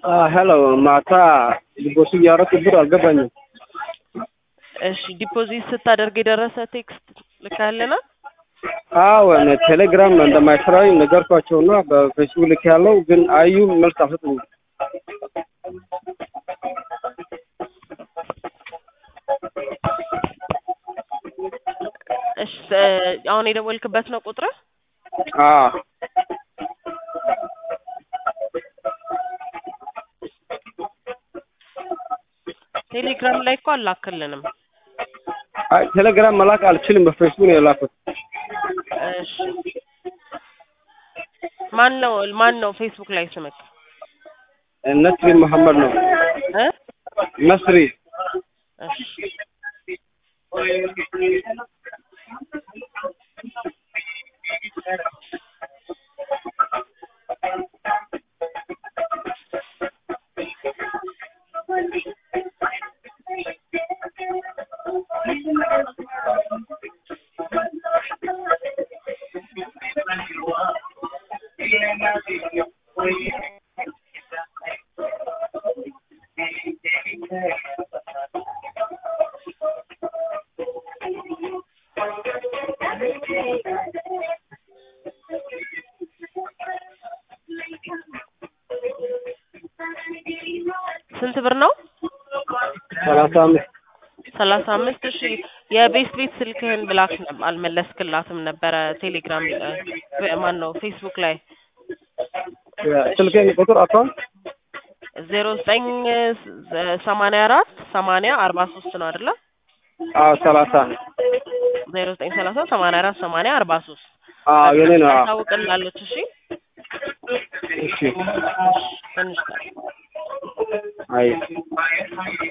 ሄሎ ማታ ዲቦስ እያደረኩ ብር አልገባኝም። እሺ ዲፖዚት ስታደርግ የደረሰ ቴክስት ልካለና አዎ እኔ ቴሌግራም እንደማይሰራኝ ነገርኳቸውና በፌስቡክ ልክ ያለው ግን አዩ መልስ አልሰጡኝም። እሺ አሁን የደወልክበት ነው ቁጥር? አዎ ቴሌግራም ላይ እኮ አላክልንም። አይ ቴሌግራም መላክ አልችልም፣ በፌስቡክ ነው የላኩት። እሺ ማን ነው ማን ነው ፌስቡክ ላይ ስምክ? ነስሪ መሐመድ ነው። እ ነስሪ እሺ ስንት ብር ነው? ሰላሳ አምስት ሰላሳ አምስት እሺ የቤት ቤት ስልክህን ብላክ ነበር አልመለስክላትም ነበረ ቴሌግራም ማን ነው ፌስቡክ ላይ ስልኬን ቁጥር አቷን ዜሮ ዘጠኝ ሰማንያ አራት ሰማንያ አርባ ሶስት ነው አይደለ? አዎ ሰላሳ ዜሮ ዘጠኝ ሰላሳ ሰማንያ አራት ሰማንያ አርባ ሶስት አዎ የኔ ነው። አዎ ታውቅላለች። እሺ እሺ ትንሽ አይ